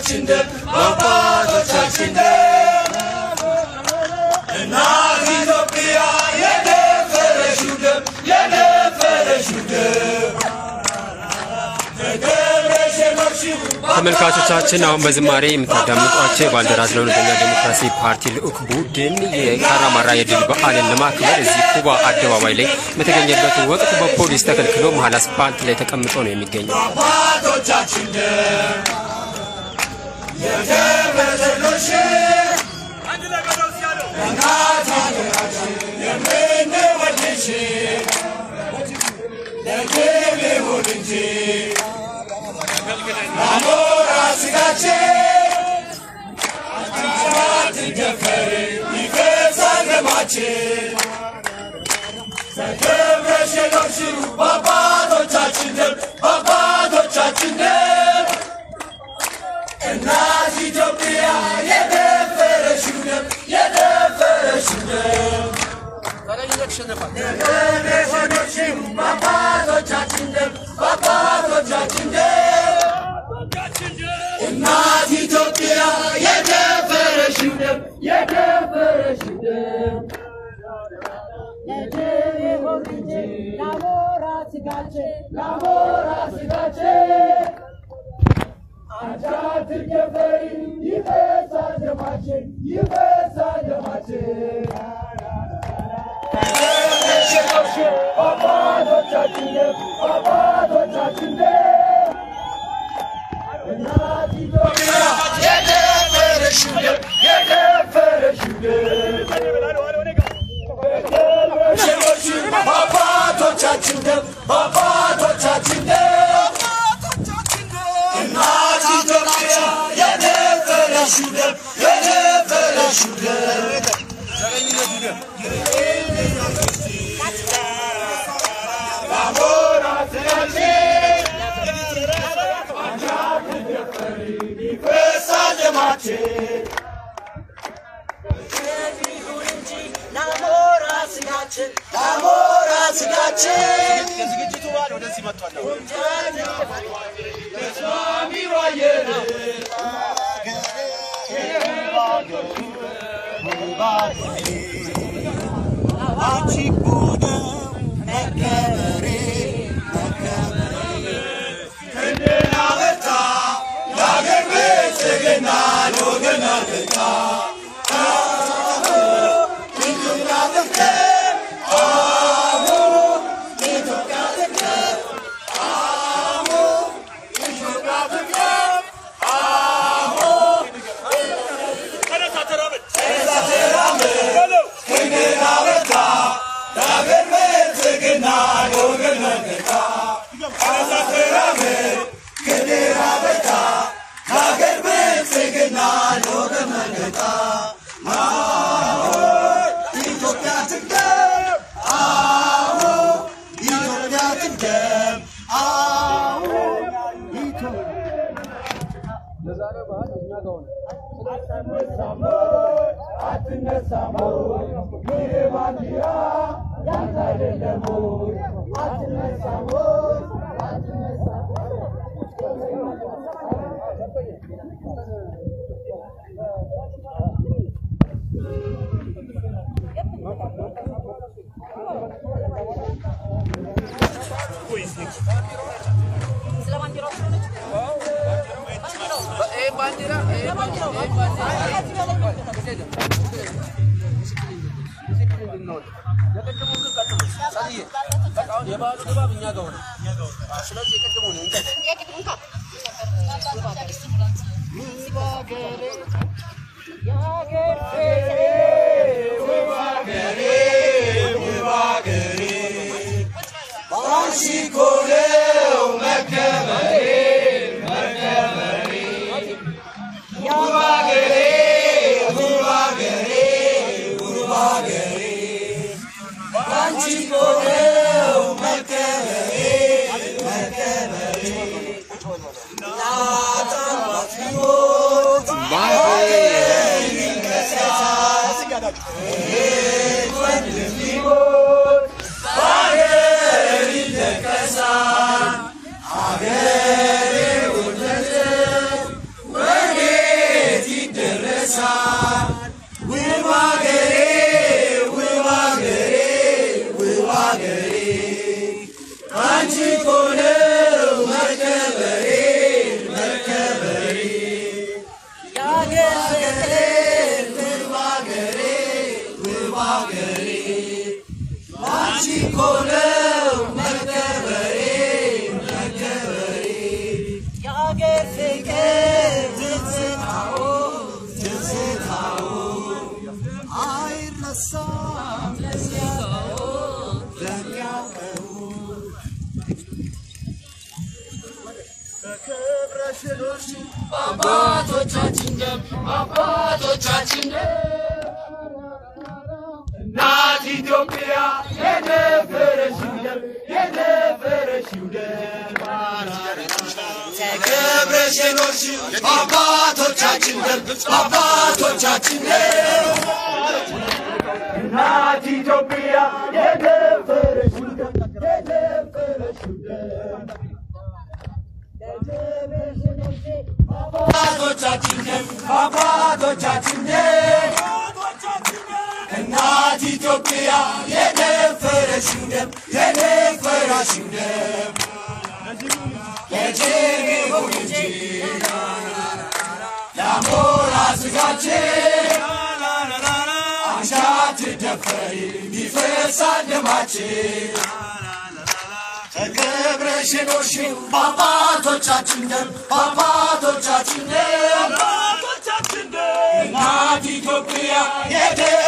በአባቶቻችን ደም በአባቶቻችን ደም እናት ኢትዮጵያ የደፈረሽው ደም የደፈረሽው ደም ተከብረሽ የኖርሽው ተመልካቾቻችን አሁን በዝማሬ የምታዳምጧቸው የባልደራስ ለእውነተኛ ዴሞክራሲ ፓርቲ ልዑክ ቡድን የካራማራ የድል በዓልን ለማክበር እዚህ ኩባ አደባባይ ላይ በተገኘበት ወቅት በፖሊስ ተከልክሎ መሀል አስፓልት ላይ ተቀምጦ ነው የሚገኘው። አባቶቻችን ደም የተበደሎሽ እናት ሀገራችን የምንወድሽ ለግል ይሁን እንጂ ለሞራ ስጋችን አትደፈሪ ይፈሳል ደማችን ተከብረሽ የኖርሽው በአባቶቻችን ደም በአባቶቻችን ደም እናት ኢትዮጵያ የደፈረሽው ደም የደፈረሽው ደም የደፈረሽው በአባቶቻችን ደም በአባቶቻችን ደም እናት ኢትዮጵያ የደፈረሽው ደም የደፈረሽው ደም ላሞራ ስጋችን አንቺ አትደፈሪ ይፈሳል ደማችን ይፈሳል ደማችን አባቶቻችን ደም አባቶቻችን ደም እናት ኢትዮጵያ የደፈረሽው ደም የደፈረሽው ደም በአባቶቻችን ደም በአባቶቻችን ደም እናት ኢትዮጵያ የደፈረሽው ደም የደፈረሽው ደም ላሞራ ስጋችን አንቺ አትደፈሪ ይፈሳል ደማችን ላሞራ ስጋችን ላሞራ ስጋችን የዝግጅቱ በዓል ወደዚህ መጥቷል። ተስማሚ ዋየር አንቺ እኮ ነው መከበሬ ክንድና በርታ ለአገር ብልጽግና ለወገን አለኝታ ኢትዮጵያ ትቅደም አሁን ኢትዮጵያ ትቅደም አሁን ኢትዮጵያ ትቅደም አሁን ተነሳ ተራመድ ክንድና በርታ ለአገር ብልጽግና ለወገን አለኝታ ተነሳ ተራመድ ክንድና በርታ ለአገር ብልጽግና ለወገን አለኝታ ኢትዮጵያ ትቅደም አሁን ኢትዮጵያ ትቅደም አሁን አትነሳም ይህ ባንዲራ ያንተ አይደለም አትነሳም የበዓሉ ድባብ እኛ ጋር ሆነ። ስለዚህ የቅድሙን እንቀጥል። አንቺ እኮ ነው መከበሬ መከበሬ ውብ አገሬ ውብ አገሬ ውብ አገሬ አንቺ እኮ ነው መከበሬ መከበሬ እናት አባት ቢሞት እህት ወንድም ቢሞት በአገር ይለቀሳል አገሬ ውደት ወኔ እኮ ነው መከበሬ መከበሬ የአገር ፍቅር ትዝታው ትዝታው አይረሳም ለሚያውቀው ለሚያውቀው በክብረ ሽሎሽ በአባቶቻችን ደም በአባቶቻችን ደም እናት ኢትዮጵያ የነበረሽው ደም የነበረሽው ደም ተከብረሽ የኖርሽው በአባቶቻችን ደም በአባቶቻችን ደም እናት ኢትዮጵያ የነበረሽው ደም የነበረሽው ደም አባቶቻችን ደም አባቶቻችን ደም እናት ኢትዮጵያ የደፈረሽው ደም የደፈረሽው ደም የጀርቤ እንጂ ለሞራ ስጋችን አንቺ አትደፈሪ ይፈሳል ደማችን ተከብረሽ የኖርሽው በአባቶቻችን ደም በአባቶቻችን ደም እናት ኢትዮጵያ የደ